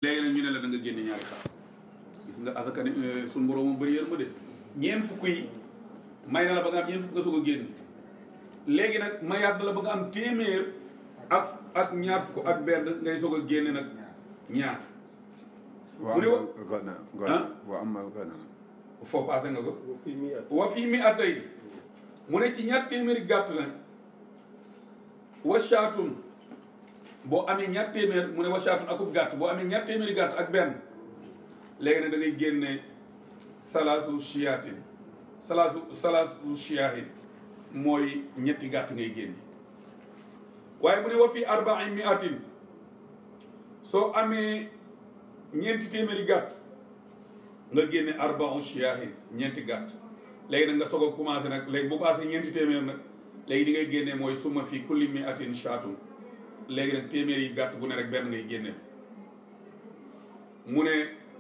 léegi nag ñu ne la da nga génne ñaari xar gis nga asaka ne suñu borom mu bëri yërmande ñeent fukk yi may na la ba nga am ñeent fukk nga soog a génn léegi nag mayaat na la ba nga am téeméer ak ak ñaar fukk ak benn ngay soog a génne nag ñaar mu ne wa الغنم ها؟ غنم وأما الغنم foo passé nga ko وفي مئة wa fii mi atay mu ne ci ñaar téeméeri gàtt nag wa shaatun boo amee ñaar téeméer mu ne wa shaatun akub gàtt boo amee ñaar téeméeri gàtt ak benn léegi nag da ngay génne salaasu shiyaatin salaasu salaasu shiyaahin mooy ñetti gàtt ngay génne waaye mu ne wa fii arbain mi atin soo amee ñeenti téeméeri gàtt nga génne arba'u shiyaahin ñeenti gàtt léegi nag nga soog a commencé nag léegi bu passé ñeenti téeméer nag léegi di ngay génne mooy suma fi kulli mi atin shaatun léegi nag téeméer yi gàtt bu ne rek benn ngay génne mu ne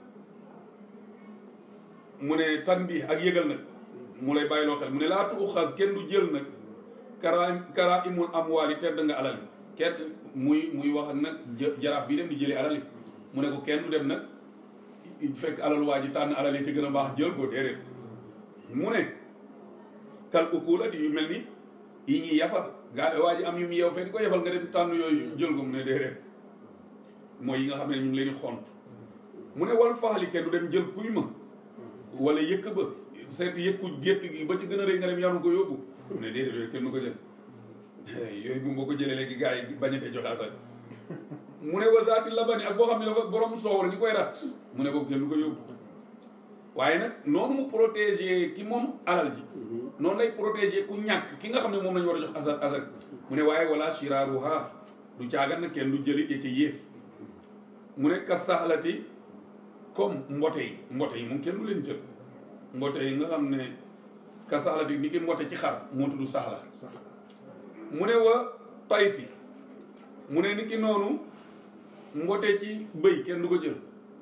mu ne tan bi ak yëgal nag mu lay bàyyiloo xel mu ne laa tu xas kenn du jël nag kara kara imul amwaali tedd nga alali kenn muy muy wax nag jë- jaraaf bi dem di jëli alali mu ne ko kenn du dem nag fekk alal waa ji tànn alal yi ci gën a baax jël ko déedéet mu ne kal ukulati yu mel ni yi ñuy yafal gaa waa ji am yu mu yeew fee di ko yafal nga dem tànn yooyu jël ko mu ne déedéet mooy yi nga xam ne ñu ngi leen di xont mu ne wal faxali kenn du dem jël kuy ma wala yëkk ba seet yëkku gétt gi ba ci gën a rëy nga dem yanu ko yóbbu mu ne déedéet yooyu kenn du ko jël yooyu bu boo ko jëlee léegi gars yi bañatee joxe asal mu ne wasaati labani ak boo xam ne dafa borom soow la ñu koy rat mu ne boobu kenn du ko yóbbu waaye nag noonu mu protéger ki moom alal ji noonu lay protéger ku ñàkk ki nga xam ne moom lañu war a jox asal asal mu ne waaye wala shiraaruha du caagan nag kenn du jëli ya ca yées mu ne ka saxlati comme mbote yi mbote yi moom kenn du leen jël mbote yi nga xam ne ka saxlati ni ki mbote ci xar moo tudd saxla mu ne wa taysi mu ne ni ki noonu mbote ci bëy kenn du ko jël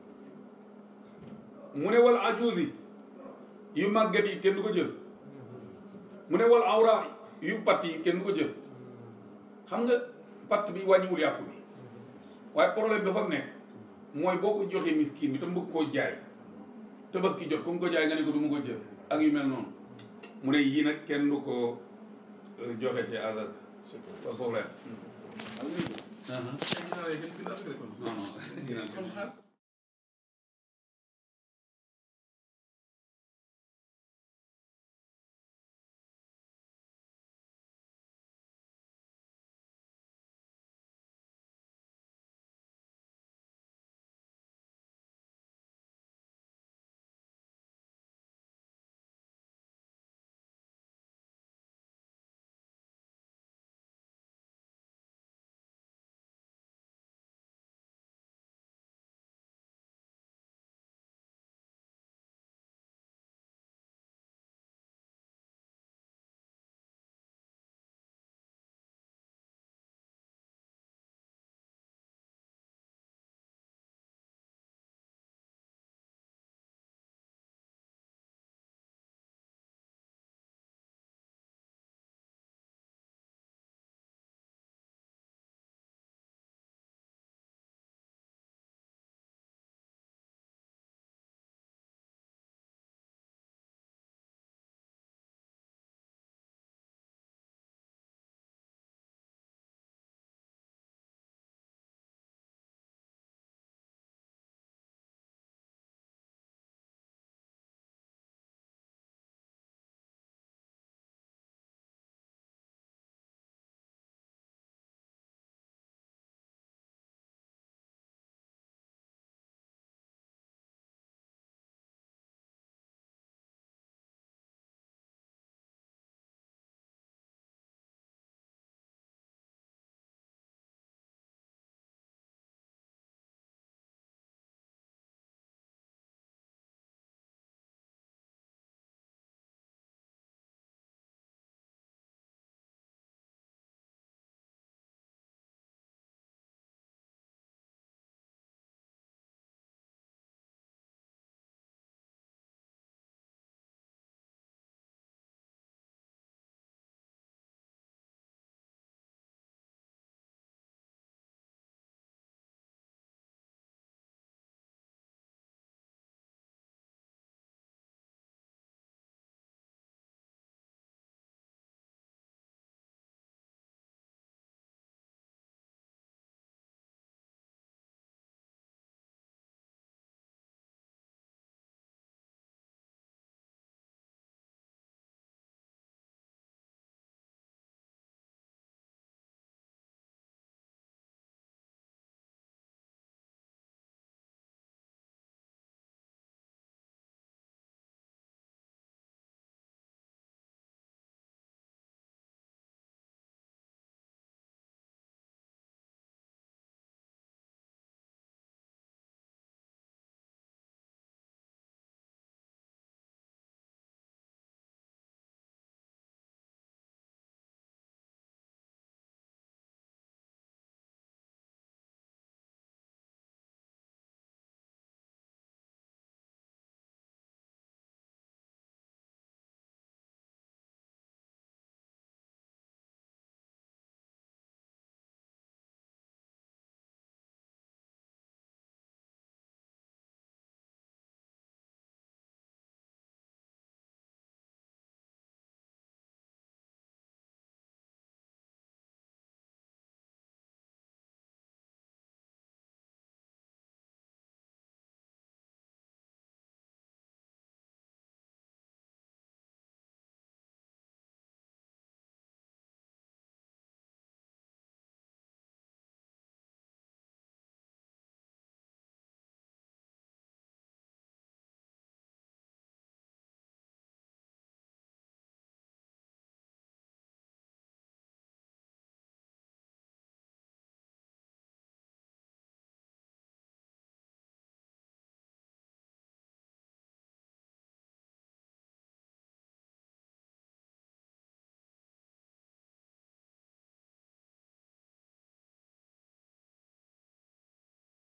mu ne wal ajuuzi yu màggat yi kenn du ko jël mu ne wal awra yu patt yi kenn du ko jël xam nga patt bi wàññiwul yàpp bi waaye problème dafa nekk mooy boo ko joxee miskin bi te bëgg koo jaay tabaski jot comme ko jaay nga ne ko du mu ko jël ak yu mel noonu mu ne yii nag kenn du ko euh, joxe ci azak pas problème ginnaaw yi gën gën a askan kon non non ginnaaw kon xaar